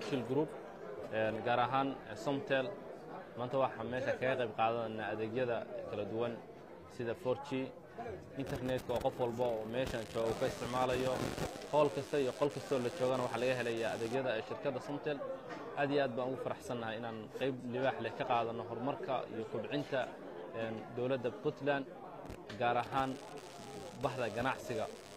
dahabshil group gaar ahaan somtel maanta waxaa meesha kaga qayb qaadanayna adeegyada kala duwan sida for g internetka oo qof walba oo meeshan jooga uu ka isticmaalayo howl kasta iyo qol kastoo la joogana waxaa laga helaya adeegyada shirkadda somtel aad iyo aad baan ugu faraxsannahay inaan qayb libaax leh ka qaadanno horumarka iyo kobcinta dowladda puntland gaar ahaan baxda ganacsiga